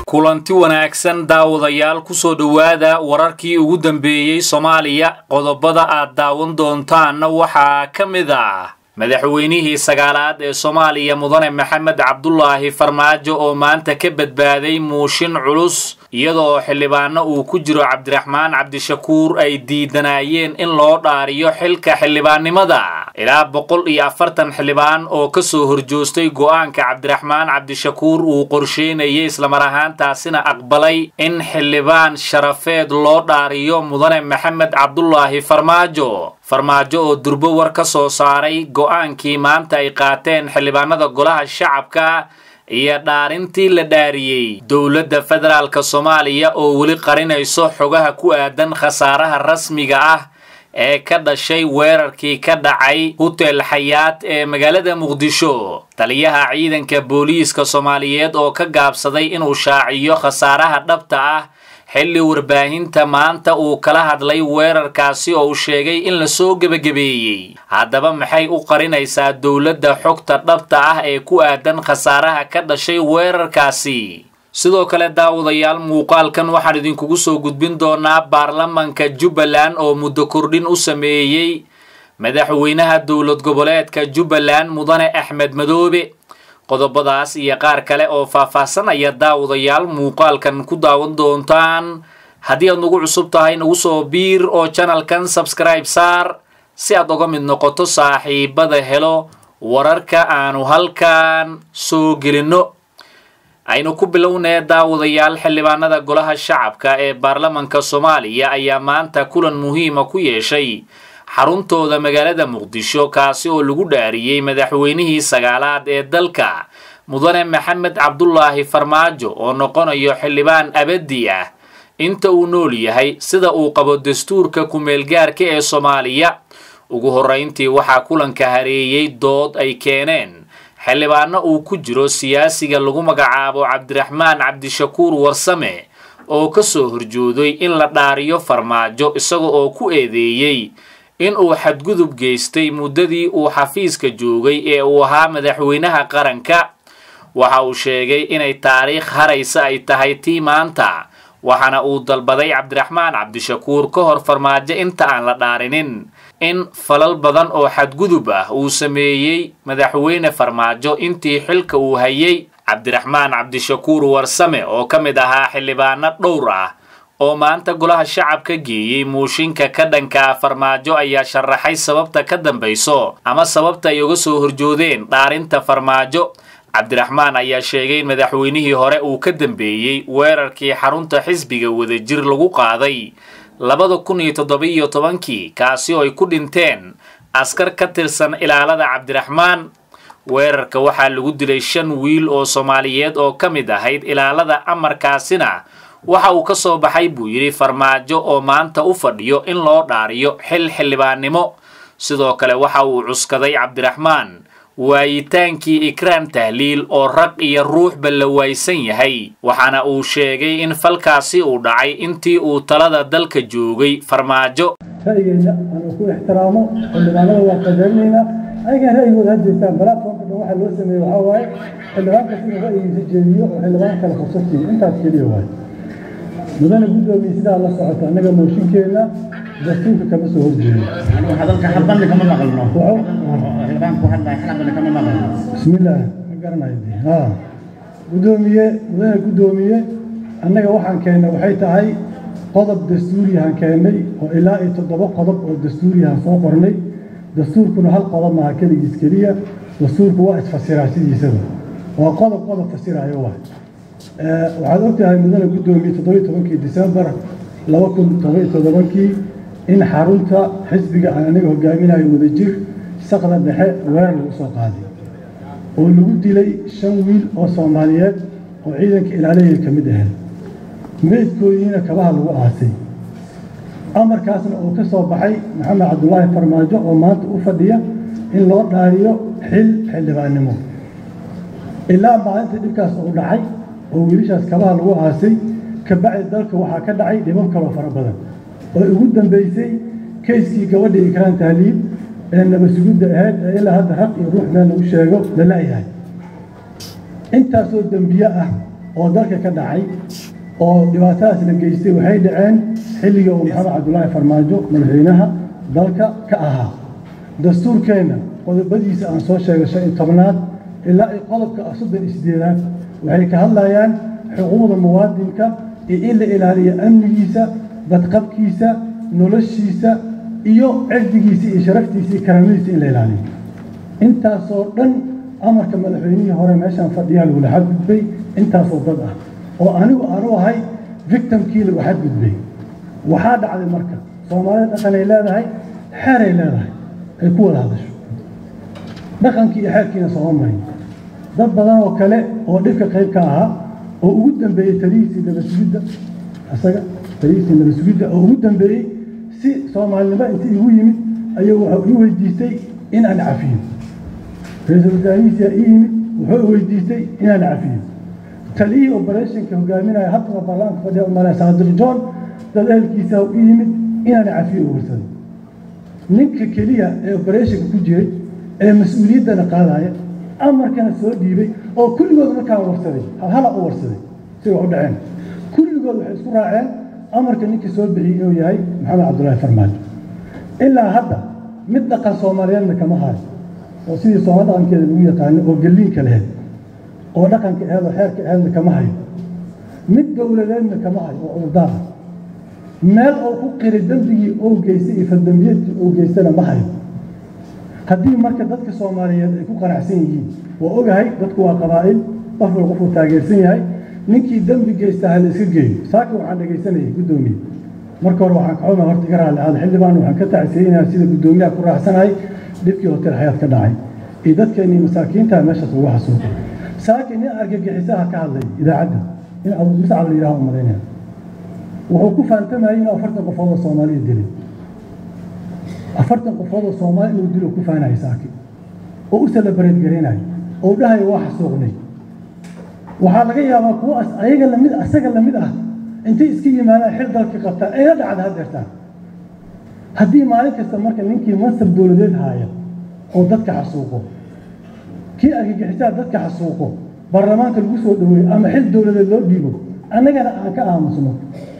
kulanti wanaagsan daawadayaal kusoo dhowaada wararkii ugu dambeeyey soomaaliya qodobada aad daawan doontaanna waxaa ka mid ah madaxweynihii sagaalaad ee soomaaliya mudane maxamed cabdulaahi farmaajo oo maanta ka badbaaday muushin culus iyadoo xildhibaano uu ku jiro cabdiraxmaan cabdishakuur ay diidanayeen in loo dhaariyo xilka xildhibaannimada ilaa boqol iyo afartan xildhibaan oo kasoo horjoostay go'aanka cabdiraxmaan cabdishakuur uu qorsheynayay islamar ahaantaasina aqbalay in xildhibaan sharafeed loo dhaariyo mudane maxamed cabdulaahi farmaajo farmaajo oo durbo war ka soo saaray go'aankii maanta ay qaateen xildhibaanada golaha shacabka iyo dhaarintii la dhaariyey dowladda federaalka soomaaliya oo weli qarinayso xogaha ku aadan khasaaraha rasmiga ah ee ka dhashay weerarkii ka dhacay hutel xayaat ee magaalada muqdisho taliyaha ciidanka booliiska soomaaliyeed oo ka gaabsaday inuu shaaciyo khasaaraha dhabta ah xilli warbaahinta maanta uu kala hadlay weerarkaasi oo uu sheegay in lasoo gebagabeeyey haddaba maxay u qarinaysaa dowladda xogta dhabta ah ee ku aadan khasaaraha ka dhashay weerarkaasi sidoo kale daawadayaal muuqaalkan waxaan idinkugu soo gudbin doonaa baarlamanka jubbaland oo muddo kordhin u sameeyey madaxweynaha dowlad goboleedka jubbaland mudane axmed madoobe qodobadaas iyo qaar kale oo faahfaahsanaya daawadayaal muuqaalkan ku daawan doontaan haddii aad nagu cusub tahay nagu soo biir oo janalkan sabskribe saar si aad oga mid noqoto saaxiibada helo wararka aanu halkan soo gelinno aynu ku bilownee daawadayaal xildhibaanada golaha shacabka ee baarlamanka soomaaliya ayaa maanta kulan muhiima ku yeeshay xaruntooda magaalada muqdisho kaasi oo lagu dhaariyey madaxweynihii sagaalaad ee dalka mudane maxamed cabdulaahi farmaajo oo noqonayo xildhibaan abadi ah inta uu nool yahay sida uu qabo dastuurka ku-meelgaarka ee soomaaliya ugu horrayntii waxaa kulanka hareeyey dood ay keeneen xildhibaano uu ku jiro siyaasiga lagu magacaabo cabdiraxmaan cabdishakuur warsame oo kasoo horjooday in la dhaariyo farmaajo isaga oo ku eedeeyey in uu xadgudub geystay muddadii uu xafiiska joogay ee uu ahaa madaxweynaha qaranka waxa uu sheegay inay taariikh haraysa ay tahay tii maanta waxaana uu dalbaday cabdiraxmaan cabdishakuur ka hor farmaajo inta aan la dhaarinin in falal badan oo xadgudub ah uu sameeyey madaxweyne farmaajo intii xilka uu hayay cabdiraxmaan cabdishakuur warsame oo ka mid ahaa xildhibaano dhowr ah oo maanta golaha shacabka geeyey muushinka ka dhankaa farmaajo ayaa sharaxay sababta ka dambayso ama sababta ay uga soo horjoodeen dhaarinta farmaajo cabdiraxmaan ayaa sheegay in madaxweynihii hore uu ka dambeeyey weerarkii xarunta xisbiga wadajir lagu qaaday labada kun iyo toddoba-iyo tobankii kaasi oo ay ku dhinteen askar ka tirsan ilaalada cabdiraxmaan weerarka waxaa lagu dilay shan wiil oo soomaaliyeed oo ka mid ahayd ilaalada amarkaasina waxa uu ka soo baxay buu yidhi farmaajo oo maanta u fadhiyo in loo dhaariyo xil xildhibaannimo sidoo kale waxa uu cuskaday cabdiraxmaan waayitaankii ikraan tahliil oo rag iyo ruuxba la waaysan yahay waxaana uu sheegay in falkaasi uu dhacay intii uu talada dalka joogay farmaajo ra'yigeyna aanu ku ixtiraamo xildhibaanada waa qadarinaynaa ayagan ra'yigooda ha jeestaan balaadfoonka dhan waxaa loo sameeyey waxaa waaye xildhibaanka siduu ra'yigiisa jeediyo oo xildhibaan kale fursad siiyo intaas keliya waaye mudane guddoomiye sidaa la socota annaga mooshinkeenna dastuurka kama soo horjeedo hadalka xalbanna kama maqalno Wuxuu- xildhibaanku hadlaya xalaqana kama maqalno bismillaah ma garanayo dee ha guddoomiye mudane guddoomiye annaga waxaan keennay waxay tahay qodob dastuuriyahan keennay oo ilaa iyo toddoba qodob oo dastuuriyahan soo qornay dastuurkuna hal qodob maaha keligiis keliya dastuurku waa isfasiraa sidiisaba waa qodob qodob fasirayo waay Eh, waxaad ogtahay mudane guddoomiye toddobiyo tobankii disembar laba kun toddobiyo toddobankii in xarunta xisbiga aan aniga hogaaminayo wadajir saqda dhexe weerar lagu soo qaaday oo lagu dilay shan wiil oo soomaaliyeed oo ciidanka ilaaliyay ka mid ahayd meydkoodiina kabaha lagu aasay amarkaasna uu ka soo baxay maxamed cabdulaahi farmaajo oo maanta u fadhiya in loo dhaariyo xil xildhibaannimo ilaa maalinta dhibkaas uu dhacay oo wiilashaas kabaha lagu aasay kabacdi dalka waxaa ka dhacay dhibab kaloo fara badan oo ugu dambeysay kayskii gabadha ikraan tahliib ee nabasugidda ahayd ee ilaa hadda raq iyo ruux meel lagu sheego la la'yahay intaasoo dembiye ah oo dalka ka dhacay oo dhibaatadaas la geystay waxay dhaceen xilligii uu maxamed cabdulaahi farmaajo madaxweynaha dalka ka ahaa dastuurkeenna qodobadiisa aan soo sheegay shan iyo tobnaad ilaa iyo qodobka soddon iyo sideedaad waxay ka hadlayaan xuquuqda muwaadinka iyo in la ilaaliyo amnigiisa badqabkiisa noloshiisa iyo cirdigiisa iyo sharaftiisa iyo karaamadiisa in la ilaaliyo intaasoo dhan amarka madaxweynihii hore meeshaan fadhiyaa lagula xadgudbay intaasoo dad ah oo anigu aanu ahay victimkii lagu xadgudbay waxaa dhacday marka soomaalida dhaqanay leedahay xeeray leedahay ay ku wada hadasho dhaqankii iyo xeerkiina sooma marin dad badan oo kale oo dhibka qayb ka ahaa oo ugu dambeeyey talihiisii nabasugidda isaga talihiisii nabasugidda oo ugu dambeeyey si soomaalinimo inta igu yimid ayuu wuxuu ii weydiistay in aan cafiyo ra-iisul wasaarihiisiyaa ii yimid wuxuu weydiistay inaan cafiyo taliyihii operationka hogaaminaya haddana baarlamaanka fadhiya umalaya saadir john dad ehelkiisa ii yimid inaan cafiyo u warsaday ninka keliya ee operationka ku jiray ee mas-uuliyaddana qaadaya amarkana soo dhiibay oo kulligood markaan warsaday halhala u warsaday siga u dhaceen kulligood waxay isku raaceen amarka ninkii soo bixiyey inuu yahay maxamed cabdullaahi farmaajo ilaa hadda mid dhaqan soomaaliyeedna kama hayo oo sidii sooma dhaqankeeda lagu yaqaano oo gelliinka laheyd oo dhaqanka aheed oo xeerka aheedna kama hayo mid dowladeedna kama hayo oo cudurdaar ah meel oo ku qiri dembigii oo geystay iyo faldambiyadkii oo geystana ma hayo haddii marka dadka soomaaliyeed ay ku qanacsan yihiin waa ogahay dadku waa qabaa'il qof wal qofuu taageersan yahay ninkii dembi geysta ha la iska geeyo saaka waxaan dhegaysanayay guddoomiye marka hore waxaan kaxuma horta iga raalli aada xildhibaan waxaan ka tacsiyeynayaa sida guddoomiyaha ku raacsanahay dhibkii hotel xayaad ka dhacay iyo dadkeennii masaakiinta meeshaas ugu xasuuqay saaka nin argagixisaha ka hadlay idaacadda in muscab la yidhaha u malaynaya wuxuu ku faantamayay inuu afartan qofood oo soomaaliya dilay afartan qofood oo soomaali inuu dilo ku faanayo saaki oo u salabareed garaynayo oo dhahayo waa xasuuqnay waxaa laga yaabaa kuwa ayaga lamid asaga lamid ah intay iska yimaadaan xil dalka qabtaan ayna dhacda hadeertaan haddii maalin kasta marka ninkii mansab dowladeed haaya oo dadka xasuuqo kii argagixisaa dadka xasuuqo baarlamaanka lagu soo dhaweeyo ama xil dowladeed loo dhiibo annagana aan ka aamusno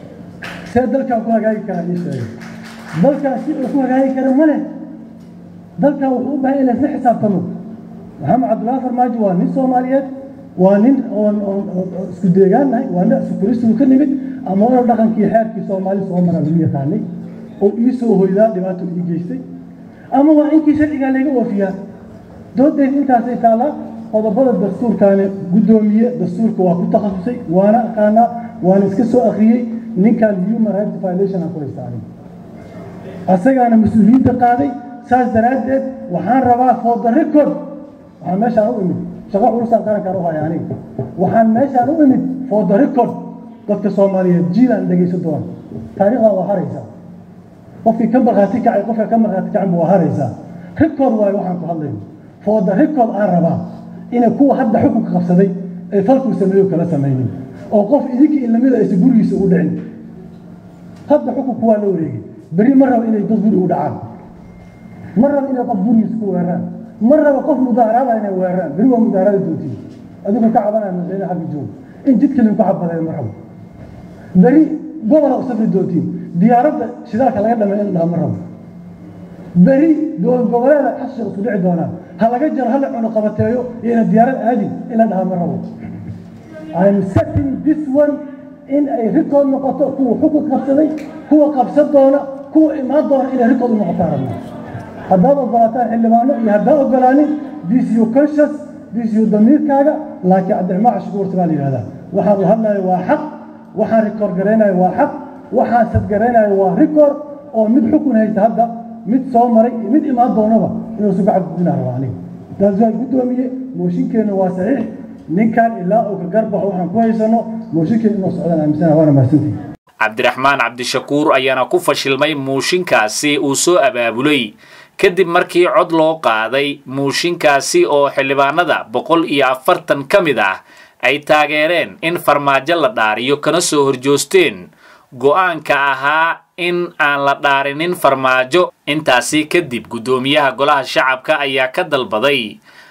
see dalkaan ku hagaagi karaa ii sheegay dalkaan si uu ku hagaagi kara ma leh dalkan wuxuu u baahan in laysla xisaabtamo maxamed cabdullaahi farmaajo waa nin soomaaliyeed waa nin oon isku deegaannahay waa nin isukuristigu ka nimid ama oona dhaqankii xeerkii soomaali soo mara lagu yaqaanay oo ii soo hoydaa dhibaato ii geystay ama waa inkii sharcigaa layga oofiyaa doodeed intaasay taallaa qodobada dastuurkaani guddoomiye dastuurka waa ku takhasusay waana aqaanaa waana iska soo akhriyey ninkan human rights violation aan ku haysta aniga asagaana mas-uuliyadda qaaday saas daraaddeed waxaan rabaa for the record waxaan meeshaan u imid shaqo culusaan qarankaan u haya aniga waxaan meeshaan u imid for the record dadka soomaaliyeed jiilaan dhegaysan doona taariikhdan waa haraysaa qofkii ka markhaati kacay qofka ka markhaati kacan waa haraysaa record waayo waxaan ku hadlayno for the record aan rabaa inay kuwa hadda xukunka qabsaday ay falkuu sameeyo kala samaynin oo qof idinkii in lamida aysa gurigiisa ugu dhicin hadda xukunku waa la wareegay berri ma raba inay dad guri u dhacaan ma raba inay qof gurigiisa ku weeraraan ma raba qof mudaaraada inay weeraraan berri waa mudaaraada doontiin adigu ka cabanaya madaxweyne xagga joog in jidka linku xabadeeyo ma rabo berri gobola u safri doontiin diyaaradda shidaalka laga dhamay in dhaha ma rabo berri dowlad goboleeda xashiq isku dhici doonaan ha laga jaro hala cuno qabateeyo iyo ina diyaarad aadin in la dhaha ma rabo I'm setting this one in ay rikood noqoto kuwa xukun qabsaday kuwa qabsan doona kuwa imaan doona inay rikood u noqotaan rabnaa haddaad ogolaataan xildhibaano iyo haddaad ogolaanin this you conscious this you damiirkaaga laakiin cabdiraxmaan cashukuurta baa la yidhahdaa waxaan u hadlayo waa xaq waxaan rikoor garaynayo waa xaq waxaan sadgaraynayo waa rikoor oo mid xukun haysta hadda mid soo maray iyo mid imaan doonaba inuu suga xadgudbinaa raba aniga taas waa guddoomiye mooshinkeenna waa saxiix ninkan ilaa uu ka garbaxo waxaan ku haysano mooshinkeen inuu socdaan aaminsana waana mahadsantihi cabdiraxmaan cabdishakuur ayaana ku fashilmay muushinkaasi uu soo abaabulay kadib markii cod loo qaaday muushinkaasi oo xildhibaanada boqol iyo afartan ka mid ah ay taageereen in farmaajo la dhaariyo kana soo horjoosteen go'aanka ahaa in aan la dhaarinin farmaajo intaasi kadib guddoomiyaha golaha shacabka ayaa ka dalbaday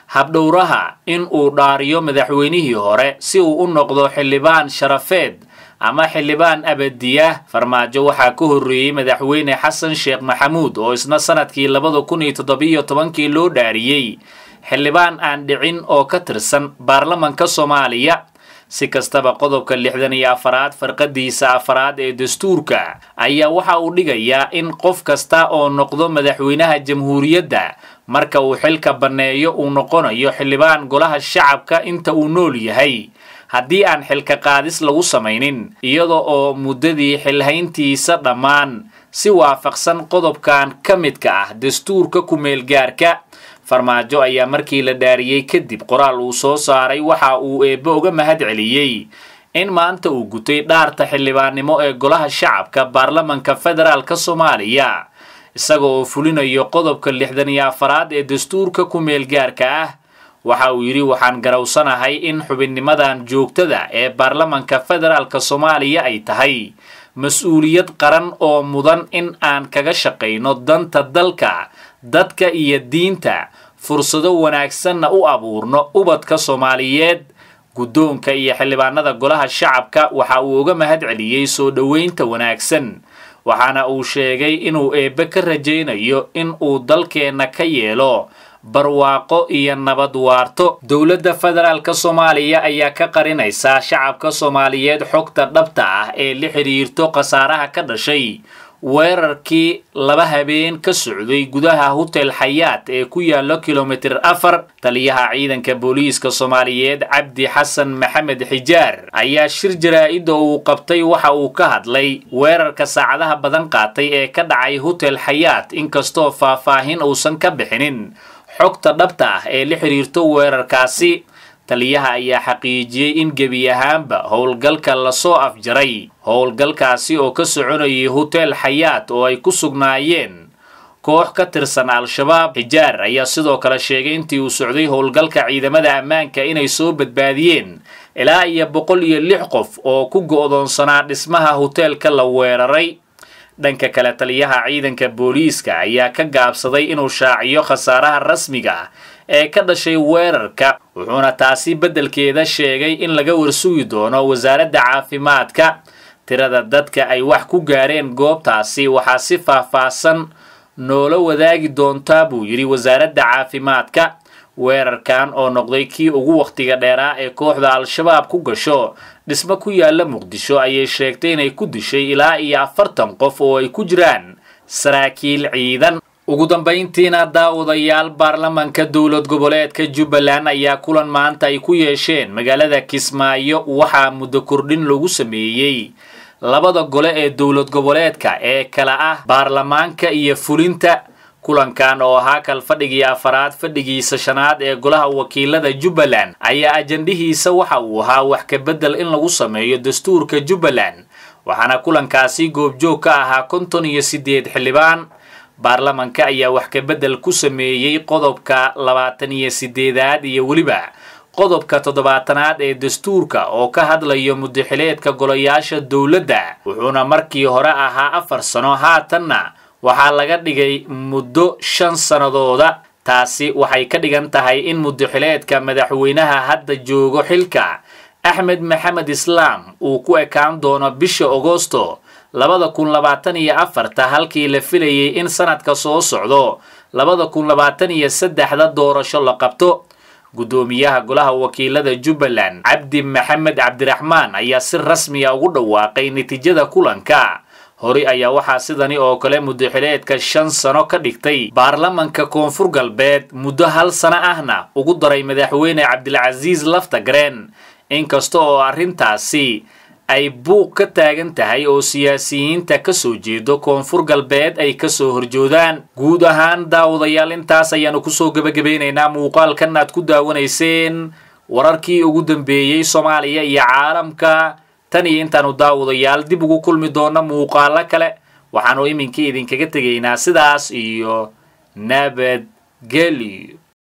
habdhowraha in uu dhaariyo madaxweynihii hore si uu u noqdo xildhibaan sharafeed ama xildhibaan abadiya farmaajo waxaa ka horreeyey madaxweyne xasan sheekh maxamuud oo isna sanadkii labada kun iyo toddobiyo tobankii loo dhaariyey xildhibaan aan dhicin oo ka tirsan baarlamanka soomaaliya si kastaba qodobka lixdan iyo afaraad farqadiisa afaraad ee dastuurka ayaa waxa uu dhigayaa in qof kasta oo noqdo madaxweynaha jamhuuriyadda marka uu xilka banneeyo uu noqonayo xildhibaan golaha shacabka inta uu nool yahay haddii aan xilka qaadis lagu samaynin iyada oo muddadii xilhayntiisa dhammaan si waafaqsan qodobkan ka midka ah dastuurka ku-meelgaarka farmaajo ayaa markii la dhaariyey kadib qoraal uu soo saaray waxa uu eebbe uga mahad celiyey in maanta uu gutay dhaarta xildhibaannimo ee golaha shacabka baarlamanka federaalk soomaaliya isaga oo fulinayo qodobka lixdan iyo afaraad ee dastuurka ku-meelgaarka ah waxa uu yidhi waxaan garowsanahay in xubinnimadan joogtada ee baarlamanka federaalk soomaaliya ay tahay mas-uuliyad qaran oo mudan in aan kaga shaqayno danta dalka dadka iyo diinta fursado wanaagsanna u abuurno ubadka soomaaliyeed guddoonka iyo xildhibaanada golaha shacabka waxa uu uga mahad celiyey soo dhoweynta wanaagsan waxaana uu sheegay inuu eebbe ka rajaynayo in uu dalkeenna ka yeelo barwaaqo iyo nabad waarto dowladda federaalk soomaaliya ayaa ka qarinaysaa shacabka soomaaliyeed xogta dhabta ah ee la xidhiirto khasaaraha ka dhashay weerarkii laba habeen ka socday gudaha hotel xayaat ee ku yaalo kilomitir afar taliyaha ciidanka booliiska soomaaliyeed cabdi xasan maxamed xijaar ayaa shir jaraa-ida uu qabtay waxa uu ka hadlay weerarka saacadaha badan qaatay ee ka dhacay hotel xayaat inkastoo faahfaahin uusan ka bixinin xogta dhabta ah ee la xidhiirto weerarkaasi taliyaha ayaa xaqiijiyey in gebi ahaanba howlgalka lasoo afjaray howlgalkaasi oo ka soconayay hotel xayaat oo ay ku sugnaayeen koox ka tirsan al-shabaab xijaar ayaa sidoo kale sheegay intii uu socday howlgalka ciidamada ammaanka inay soo badbaadiyeen ilaa iyo boqol iyo lix qof oo ku go'doonsanaa dhismaha hoteelka la weeraray dhanka kale taliyaha ciidanka booliiska ayaa ka gaabsaday inuu shaaciyo khasaaraha rasmiga ah ee ka dhashay weerarka wuxuuna taasi beddelkeeda sheegay in laga warsugi doono wasaaradda caafimaadka tirada dadka ay wax ku gaareen goobtaasi waxaa si faahfaahsan noola wadaagi doontaa buu yidhi wasaaradda caafimaadka weerarkan oo noqday kii ugu wakhtiga dheeraa ee kooxda al-shabaab ku gasho dhismo ku yaala muqdisho ayay sheegtay inay ku dishay ilaa iyo afartan qof oo ay ku jiraan saraakiil ciidan ugu dambayntiina daawadayaal baarlamanka dowlad goboleedka jubbaland ayaa kulan maanta ay ku yeesheen magaalada kismaayo waxaa muddo kordhin lagu sameeyey labada gole ee dowlad goboleedka ee kala ah baarlamaanka iyo fulinta kulankan oo ahaa kal fadhigii afaraad fadhigiisa shanaad ee golaha wakiilada jubbaland ayaa ajandhihiisa waxa uu ahaa wax ka beddel in lagu sameeyo dastuurka jubbaland waxaana kulankaasi goobjoog ka ahaa konton iyo siddeed xildhibaan baarlamanka ayaa wax ka beddel ku sameeyey qodobka labaatan iyo siddeedaad iyo weliba qodobka toddobaatanaad ee dastuurka oo ka hadlayo mudaxileedka golayaasha dowladda wuxuuna markii hore ahaa afar sano haatanna waxaa laga dhigay muddo shan sannadooda taasi waxay ka dhigan tahay in mudaxileedka madaxweynaha hadda joogo xilka axmed maxamed islaam uu ku ekaan doono bisha agosto labada kun labaatan iyo afarta halkii la filayay in sanadka soo socdo labada kun labaatan iyo saddexda doorasho la qabto guddoomiyaha golaha wakiilada jubbaland cabdi maxamed cabdiraxmaan ayaa si rasmiya ugu dhawaaqay natiijada kulanka hore ayaa waxaa sidani oo kale mudaxileedka shan sano ka dhigtay baarlamanka koonfur galbeed muddo hal sano ahna ugu daray madaxweyne cabdilcasiis laftagreen inkasta oo arrintaasi ay buuq ka taagan tahay oo siyaasiyiinta ka soo jeedo koonfur galbeed ay kasoo horjoodaan guud ahaan daawadayaal intaas ayaanu kusoo gebagabeynaynaa muuqaalkan aad ku daawanayseen wararkii ugu dambeeyey soomaaliya iyo caalamka tan iyo intaanu daawadayaal dib ugu kulmi doona muuqaalo kale waxaanu iminkii idinkaga tegaynaa sidaas iyo nabadgelyo